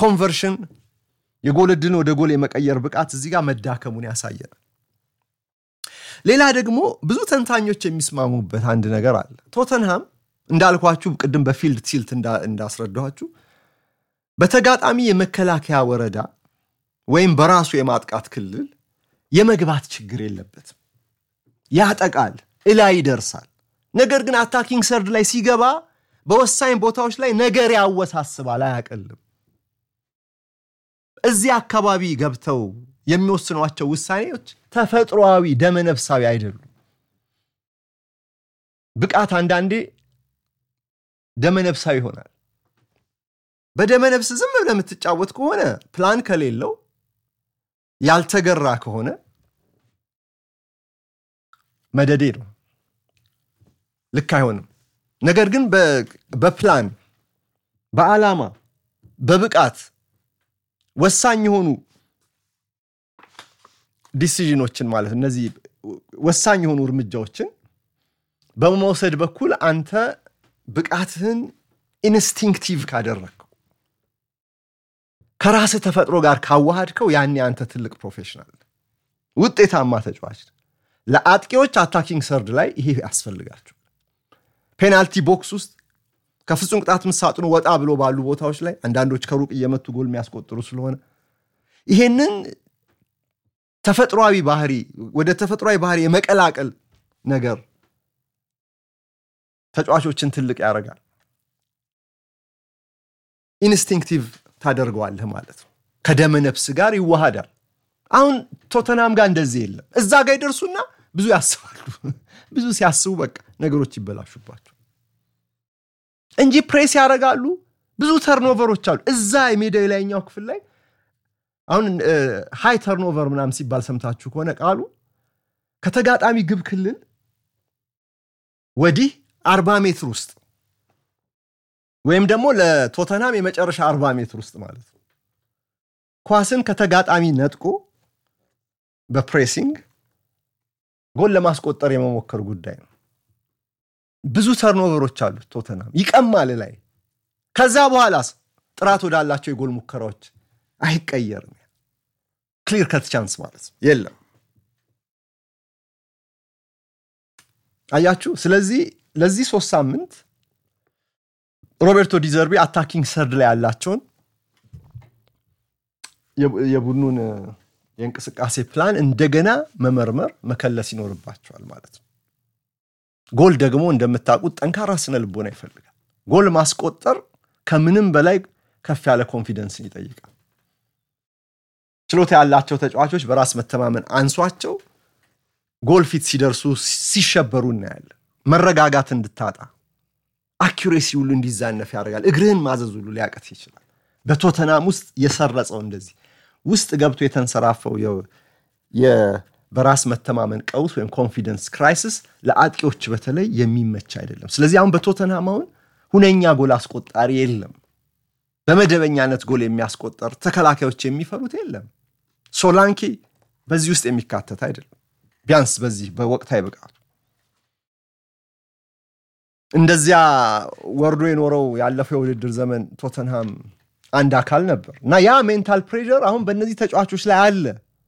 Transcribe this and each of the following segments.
የኮንቨርሽን የጎል ዕድልን ወደ ጎል የመቀየር ብቃት እዚህ ጋር መዳከሙን ያሳየናል። ሌላ ደግሞ ብዙ ተንታኞች የሚስማሙበት አንድ ነገር አለ። ቶተንሃም እንዳልኳችሁ ቅድም በፊልድ ቲልት እንዳስረዳኋችሁ በተጋጣሚ የመከላከያ ወረዳ ወይም በራሱ የማጥቃት ክልል የመግባት ችግር የለበትም። ያጠቃል፣ እላይ ይደርሳል። ነገር ግን አታኪንግ ሰርድ ላይ ሲገባ በወሳኝ ቦታዎች ላይ ነገር ያወሳስባል፣ አያቀልም። እዚህ አካባቢ ገብተው የሚወስኗቸው ውሳኔዎች ተፈጥሮአዊ ደመነፍሳዊ አይደሉም። ብቃት አንዳንዴ ደመነፍሳዊ ይሆናል። በደመነፍስ ዝም ብለህ የምትጫወት ከሆነ ፕላን ከሌለው ያልተገራ ከሆነ መደዴ ነው፣ ልክ አይሆንም። ነገር ግን በፕላን በዓላማ በብቃት ወሳኝ የሆኑ ዲሲዥኖችን ማለት እነዚህ ወሳኝ የሆኑ እርምጃዎችን በመውሰድ በኩል አንተ ብቃትህን ኢንስቲንክቲቭ ካደረግከው ከራስህ ተፈጥሮ ጋር ካዋሃድከው ያኔ አንተ ትልቅ ፕሮፌሽናል ውጤታማ ተጫዋች። ለአጥቂዎች አታኪንግ ሰርድ ላይ ይሄ ያስፈልጋቸው። ፔናልቲ ቦክስ ውስጥ ከፍጹም ቅጣት ምት ሳጥኑ ወጣ ብሎ ባሉ ቦታዎች ላይ አንዳንዶች ከሩቅ እየመቱ ጎል የሚያስቆጥሩ ስለሆነ ይሄንን ተፈጥሯዊ ባህሪ ወደ ተፈጥሯዊ ባህሪ የመቀላቀል ነገር ተጫዋቾችን ትልቅ ያደርጋል። ኢንስቲንክቲቭ ታደርገዋለህ ማለት ነው። ከደመ ነፍስ ጋር ይዋሃዳል። አሁን ቶተናም ጋር እንደዚህ የለም። እዛ ጋር ይደርሱና ብዙ ያስባሉ። ብዙ ሲያስቡ በቃ ነገሮች ይበላሹባቸው እንጂ ፕሬስ ያደርጋሉ። ብዙ ተርኖቨሮች አሉ እዛ የሜዳ የላይኛው ክፍል ላይ አሁን ሃይ ተርኖቨር ምናምን ሲባል ሰምታችሁ ከሆነ ቃሉ ከተጋጣሚ ግብ ክልል ወዲህ አርባ ሜትር ውስጥ ወይም ደግሞ ለቶተናም የመጨረሻ አርባ ሜትር ውስጥ ማለት ነው ኳስን ከተጋጣሚ ነጥቆ በፕሬሲንግ ጎል ለማስቆጠር የመሞከር ጉዳይ ነው። ብዙ ተርኖቨሮች አሉት ቶተናም ይቀማል ላይ ከዛ በኋላስ ጥራት ወዳላቸው የጎል ሙከራዎች አይቀየርም። ክሊር ከት ቻንስ ማለት ነው የለም። አያችሁ። ስለዚህ ለዚህ ሶስት ሳምንት ሮቤርቶ ዲዘርቢ አታኪንግ ሰርድ ላይ ያላቸውን የቡድኑን የእንቅስቃሴ ፕላን እንደገና መመርመር መከለስ ይኖርባቸዋል ማለት ነው። ጎል ደግሞ እንደምታውቁት ጠንካራ ስነ ልቦና ይፈልጋል። ጎል ማስቆጠር ከምንም በላይ ከፍ ያለ ኮንፊደንስን ይጠይቃል። ችሎታ ያላቸው ተጫዋቾች በራስ መተማመን አንሷቸው ጎል ፊት ሲደርሱ ሲሸበሩ እናያለን። መረጋጋት እንድታጣ አኪሬሲ ሁሉ እንዲዛነፍ ያደርጋል። እግርህን ማዘዝ ሁሉ ሊያቀት ይችላል። በቶተናም ውስጥ የሰረጸው እንደዚህ ውስጥ ገብቶ የተንሰራፈው በራስ መተማመን ቀውስ ወይም ኮንፊደንስ ክራይሲስ ለአጥቂዎች በተለይ የሚመች አይደለም። ስለዚህ አሁን በቶተንሃም አሁን ሁነኛ ጎል አስቆጣሪ የለም። በመደበኛነት ጎል የሚያስቆጠር ተከላካዮች የሚፈሩት የለም። ሶላንኬ በዚህ ውስጥ የሚካተት አይደለም። ቢያንስ በዚህ በወቅታዊ ብቃቱ እንደዚያ ወርዶ የኖረው ያለፈው የውድድር ዘመን ቶተንሃም አንድ አካል ነበር እና ያ ሜንታል ፕሬዠር አሁን በእነዚህ ተጫዋቾች ላይ አለ።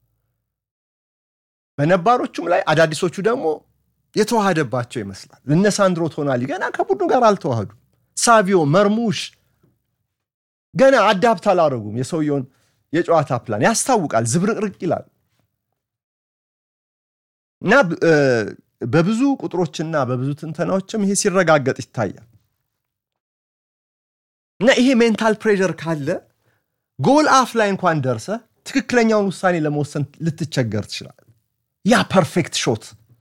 በነባሮቹም ላይ አዳዲሶቹ ደግሞ የተዋሃደባቸው ይመስላል። እነ ሳንድሮ ቶናሊ ገና ከቡድኑ ጋር አልተዋህዱም። ሳቪዮ መርሙሽ ገና አዳፕት አላደረጉም። የሰውየውን የጨዋታ ፕላን ያስታውቃል፣ ዝብርቅርቅ ይላል እና በብዙ ቁጥሮችና በብዙ ትንተናዎችም ይሄ ሲረጋገጥ ይታያል። እና ይሄ ሜንታል ፕሬዠር ካለ ጎል አፍ ላይ እንኳን ደርሰህ ትክክለኛውን ውሳኔ ለመወሰን ልትቸገር ትችላል። ያ ፐርፌክት ሾት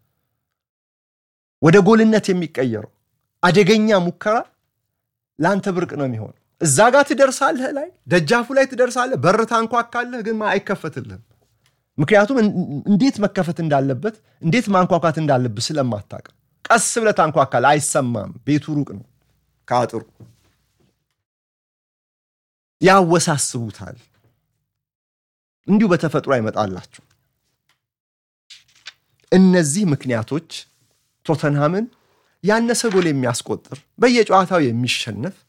ወደ ጎልነት የሚቀየረው አደገኛ ሙከራ ለአንተ ብርቅ ነው የሚሆነው። እዛ ጋር ትደርሳለህ፣ ላይ ደጃፉ ላይ ትደርሳለህ፣ በር ታንኳካለህ፣ ግን አይከፈትልህም። ምክንያቱም እንዴት መከፈት እንዳለበት እንዴት ማንኳኳት እንዳለብህ ስለማታውቅ ቀስ ብለህ ታንኳካለህ፣ አይሰማም። ቤቱ ሩቅ ነው ከአጥሩ ያወሳስቡታል። እንዲሁ በተፈጥሮ አይመጣላቸው። እነዚህ ምክንያቶች ቶተንሃምን ያነሰ ጎል የሚያስቆጥር በየጨዋታው የሚሸነፍ